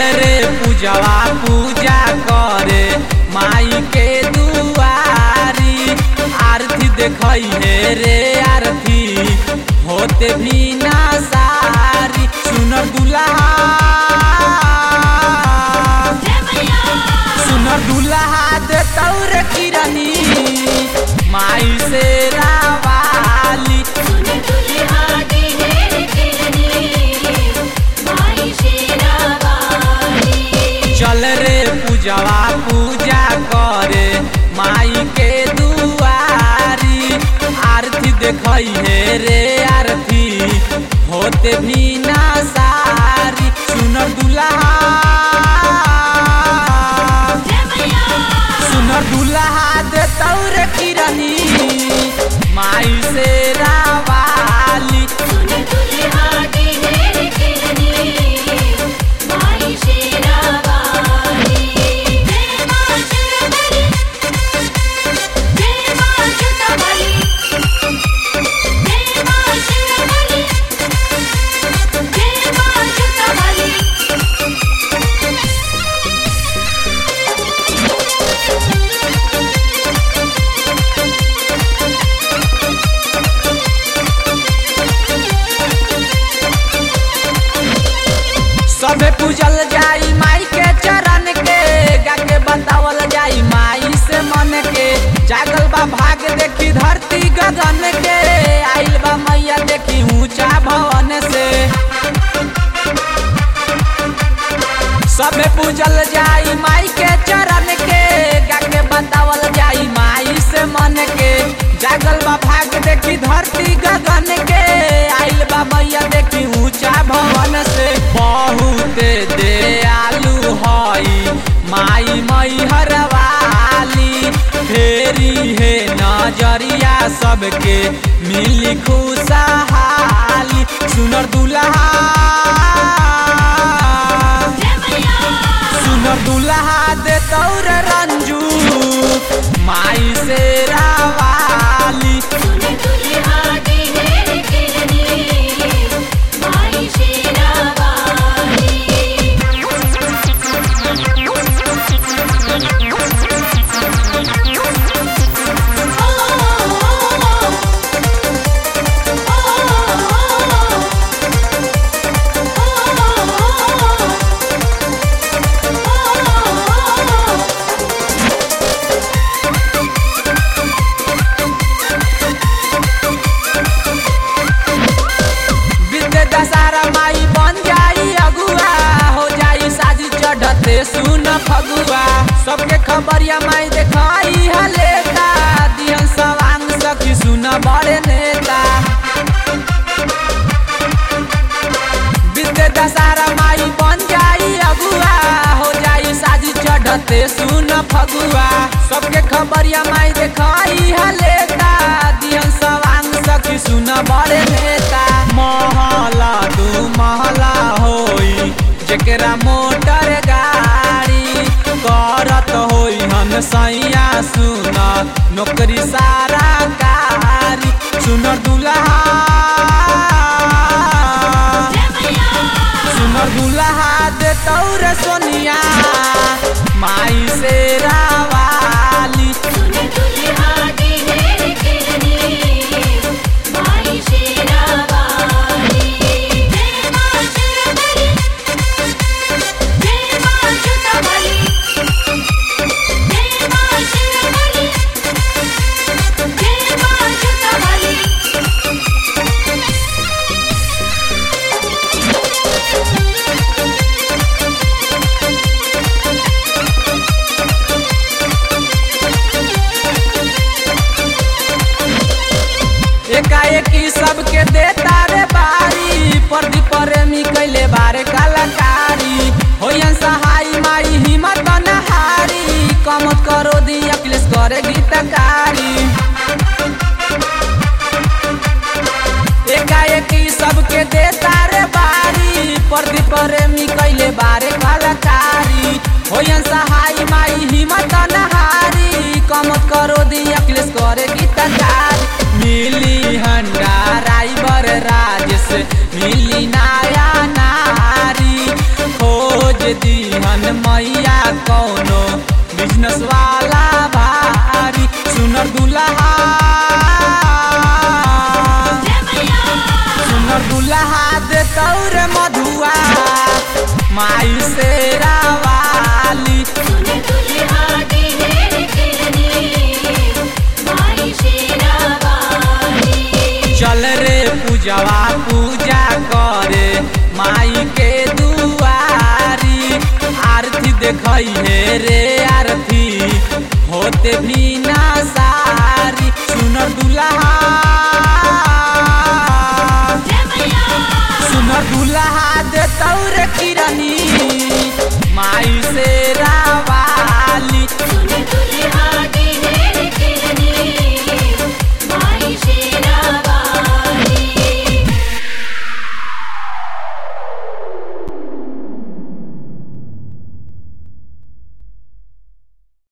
चल रे पूजवा पूजा करे माई के दुआरी आरती देखई हे रे आरती होते भी ना सारी सुनर दुल्हा सुनर दुल्हा दे तौर किरनी माई से रावाली चल रे पूजवा पूजा करे माई के दुआरी आरती देखई हे रे आरती होते भी ना सारी सुनर दुल्हा सुनर दुल्हा दे तौर किरनी माई से रावाली सबे पूजल जाई माई के चरण के गा के बतावल जाई माई से मन के जागल बा भाग देखी धरती गगन के आइल बा मैया देखी ऊंचा भवन से सबे पूजल जाई माई के चरण के गा के बतावल जाई माई से मन के जागल बा भाग देखी धरती गगन के आइल बा मैया देखी ऊंचा भवन से बहुत दयालु हई माई मई हरवाली फेरी हे नजरिया सबके मिली खुशहाली सुनर दुल्हा सुनर दुल्हा दे तौर रंजू माई से रावाली विद्या दशहरा माई बन जाई अगुआ हो जाई साजी चढ़ते सुन फगुआ सबके खबरिया माई देखाई हलेता दिहन सवांग सखी सुन बड़े नेता विद्या दशहरा माई बन जाई अगुआ हो जाई साजी चढ़ते सुन फगुआ सबके खबरिया माई देखाई हलेता दिहन सवांग सखी सुन बड़े नेता महला दू महला होई जेकरा मोटर गाड़ी करत होई हन सैया सुन नौकरी सारा कारी सुनर दुल्हा सुनर दुल्हा दे तौर सोनिया माई से रावाली एकाएकी सबके देता रे बारी प्रदीप प्रेमी कैले बारे कलाकारी होयन सहाय माई हिम्मत नहारी कमत करो दी अखिलेश करे गीतकारी एकाएकी सबके देता रे बारी प्रदीप प्रेमी कैले बारे कलाकारी होयन सहाय माई हिम्मत नहारी कमत करो दी अखिलेश करे गीतकारी मिली हंडा राइबर राजेश मिली नाया नारी खोज दीहन मैया कौनो बिजनेस वाला भारी सुनर दुल्हा सुनर दुल्हा दे तौरे मधुआ माई से रावाली चल रे पूजवा पूजा करे माई के दुआरी आरती देखई हे रे आरती